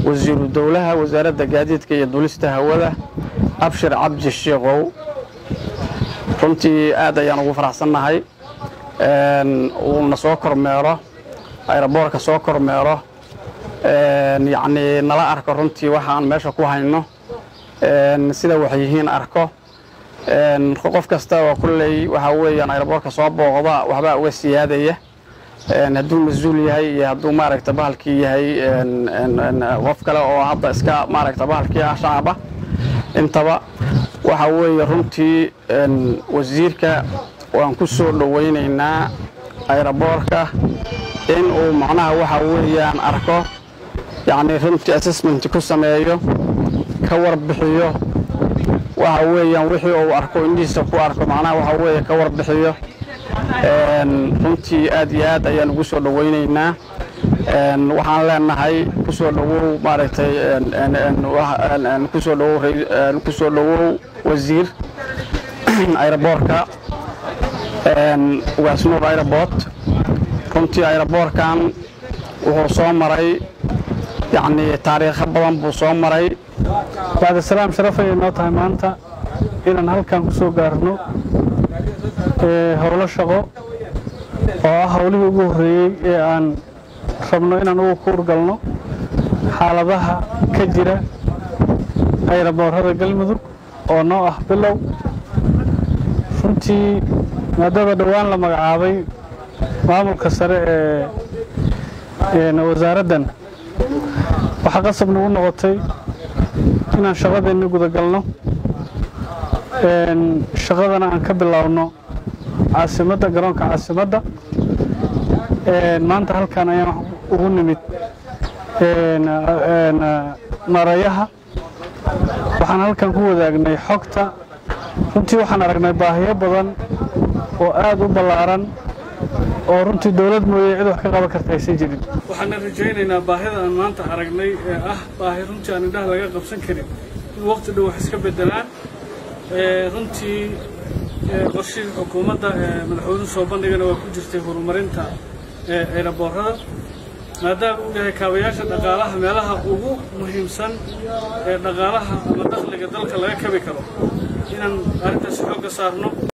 wasiiru dowlaha wasaaradda gaadiidka iyo dulista hawada abshir cabdi shiikow runtii aad ayaan ugu faraxsannahay uuna soo kormeero ayraboorka soo kormeero yacnii nala arko runtii waxaan meesha ku hayno sida wax yihiin arko qof kasta oo kulley waxaa weeyaan ayraboorka soo booqda waxbaa uga siyaadaya hadduu mas-uul yahay iyo hadduu maaragta bahalkii yahay qof kale oo hadda iska maaragta bahalkii ah shacaba intaba waxaa weeye runtii wasiirka waan ku soo dhowaynaynaa ayraboorka in uu macnaha waxaa weeyaan arko yacnii runtii assessment ku sameeyo ka warbixiyo waxa weeyaan wixii uu arko indhihiisa ku arko macnaha waxaa weeye ka warbixiyo runtii aad iyo aad ayaan ugu soo dhowaynaynaa waxaan leenahay kusoo dhowow maaragtay kusoo dhowow kusoo dhowow wasiir ayraboorka ugaasnuur ayrabort runtii ayraboorkan wuxuu soo maray yacnii taariikho badan buu soo maray bacdisalaam sharaf ayay noo tahay maanta inaan halkan ku soo gaarno howlo shaqo oo ah howlihii ugu horreeyey ee aan rabno inaan ugu kuurgalno xaaladaha ka jira ayraboorada galmudug oo noo ah bilow runtii maadaama dhowaan la magacaabay maamulka sare ee wasaaraddan waxaa qasab nagu noqotay inaan shaqadeenni gudagalno shaqadana aan ka biloawno caasimadda garoonka caasimadda maanta halkan ayaan ugu nimid marayaha waxaan halkan ku wadaagnay xogta runtii waxaan aragnay baahiyo badan oo aad u ballaaran oo runtii dowlad mooye cid wax ka qaban karta aysan jirin waxaana rajaynaynaa baahida aan maanta aragnay ee ah baahi runtii aan indhaha laga qabsan karin in waqti dhow wax iska beddelaan runtii qorshihii xukuumadda madaxweynuhu soo bandhigana waa ku jirtay horumarinta eeraboorada maadaama uu yahay kaabayaasha dhaqaalaha meelaha ugu muhiimsan ee dhaqaalaha ama dakhliga dalka laga kabi karo inaan arrintaasi xoogga saarno